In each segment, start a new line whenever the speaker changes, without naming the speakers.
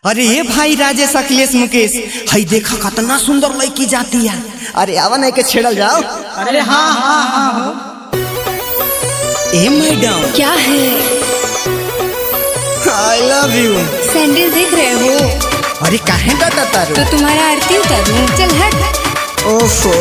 अरे ये भाई राजेश अखिलेश मुकेश हई देखा कितना सुंदर लड़की जाती है अरे आवा नहीं के छेड़ल जाओ
अरे हाँ हाँ हाँ हाँ
ए मैडम
क्या है
आई लव यू
सैंडल देख रहे हो
अरे काहे डटा तारू
तो तुम्हारा आरती उतारूं चल हट
ओफो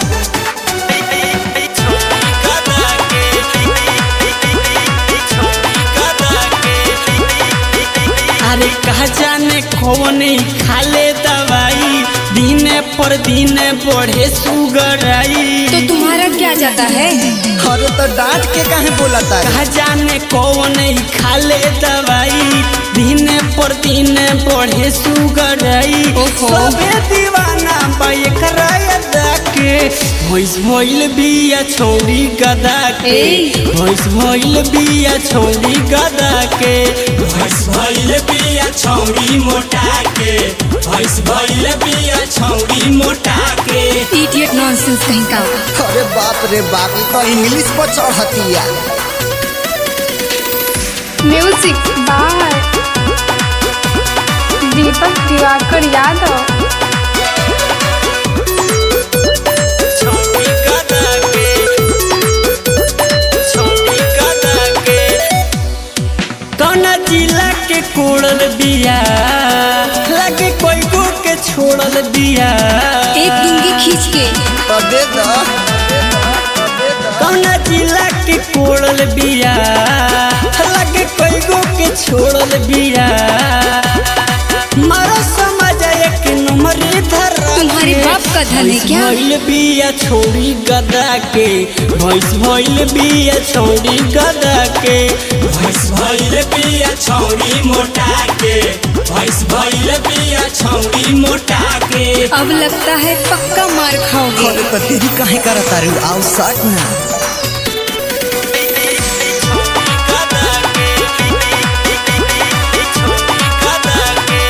अरे कहा जाने कौन खाले दवाई दिने पर दिने बढ़े सुगर आई
तो तुम्हारा क्या जाता है
अरे तो डांट के काहे बोला तारू
कहा जाने कौन खाले दवाई दिने पर दिने बढ़े सुगर आई
ओहो।
सबे दीवाना बाइकरा के भैंस भइल बिया छौरी गदा के
ए।
भैंस भइल बिया छौरी गदा के
भैंस भइल बिया छौरी मोटा के भैंस भइल बिया छौरी मोटा के
इडियट नॉनसेंस कहीं का
अरे बाप रे बाप ये तो इंग्लिश पर चढ़ती है
म्यूजिक बार दीपक दिवाकर यादव
छौरी गदा के छौरी गदा के कौना जिला के कोड़ल बिया लगे कोई को के छोड़ल बिया
एक डूंगी खींच के
तो दे दो
कौना जिला के कोड़ल बिया लगे कोई को के छोड़ल बिया मारो समझ एक नंबर धर
तुम्हारे बाप का धन है क्या
भइल बिया छोड़ी गदा के भैंस भइल बिया छोड़ी गदा के
भैंस भइल बिया छौरी मोटा के भैंस भइल बिया छौरी मोटा के
अब लगता है पक्का मार खाओगे
अरे तो तेरी काहे करत तारू आओ सट ना
गदा के गदा के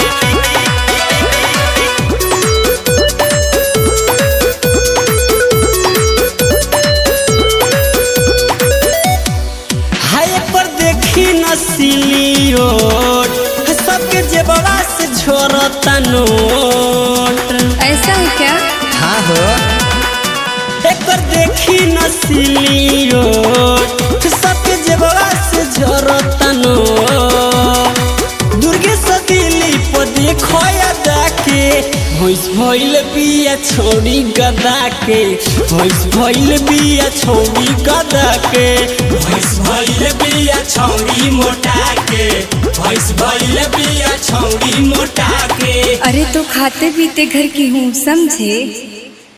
हाय पर देखी नसीली रोड सबके जेबड़ा से झोरता नोट
ऐसा है क्या
हाँ हो
एक बार देखी नसीली रोड सबके जेबड़ा से झोरता नोट दुर्गे सतीली पर देखो यादा के भैंस भइल बिया छोड़ी गदा के भैंस भइल बिया छोड़ी गदा के
भैंस भइल बिया छौरी मोटा के भैंस भइल बिया छौरी मोटा के
अरे तो खाते पीते घर की हूँ समझे